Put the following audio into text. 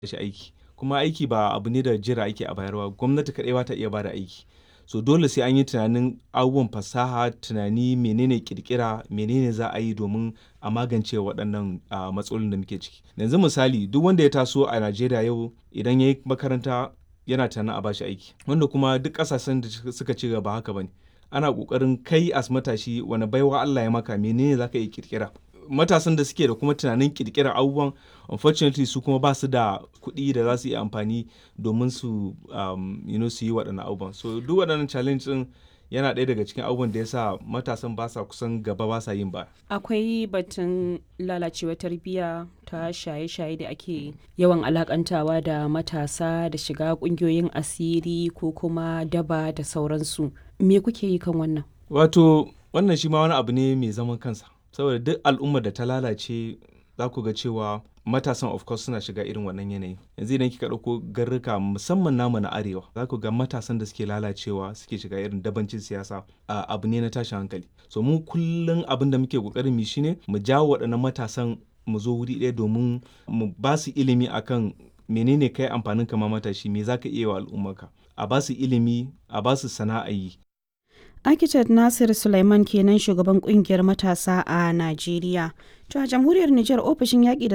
shi aiki kuma aiki ba abu ne da jira ake a bayarwa gwamnati kaɗai ba ta iya bada aiki so dole sai an yi tunanin abubuwan fasaha tunani menene kirkira menene za a yi domin a magance waɗannan matsalolin da muke ciki yanzu misali duk wanda ya taso a najeriya yau idan ya yi makaranta yana tunanin a bashi aiki wanda kuma duk ƙasashen da suka ci gaba haka bane ana ƙoƙarin kai as matashi wani baiwa Allah ya maka menene zaka iya kirkira matasan da suke da kuma tunanin kirkirar abubuwan unfortunately su kuma ba su da kuɗi da za su yi amfani domin su um, you know, su yi waɗannan abubuwan so duk waɗannan challenge ɗin yana ɗaya daga cikin abubuwan da ya sa matasan ba sa kusan gaba ba sa yin ba akwai batun lalacewar tarbiyya ta shaye-shaye da ake yawan alakantawa da matasa da shiga ƙungiyoyin asiri ko kuma daba da sauransu me kuke yi kan wannan wato wannan shi ma wani abu ne mai zaman kansa saboda duk al'ummar da ta lalace za ku ga cewa matasan of course suna shiga irin wannan yanayi yanzu idan kika ɗauko garruka musamman namu na arewa za ku ga matasan da suke lalacewa suke shiga irin dabancin siyasa abu ne na tashin hankali so mu kullum abin da muke kokarin mu shine mu jawo waɗannan matasan mu zo wuri ɗaya domin mu ba su ilimi akan menene kai amfanin kama matashi me zaka iya wa al'ummarka a ba su ilimi a ba su sana'a yi Architect Nasir Sulaiman kenan shugaban kungiyar matasa a Najeriya. To a jamhuriyar Nijar ofishin yaƙi da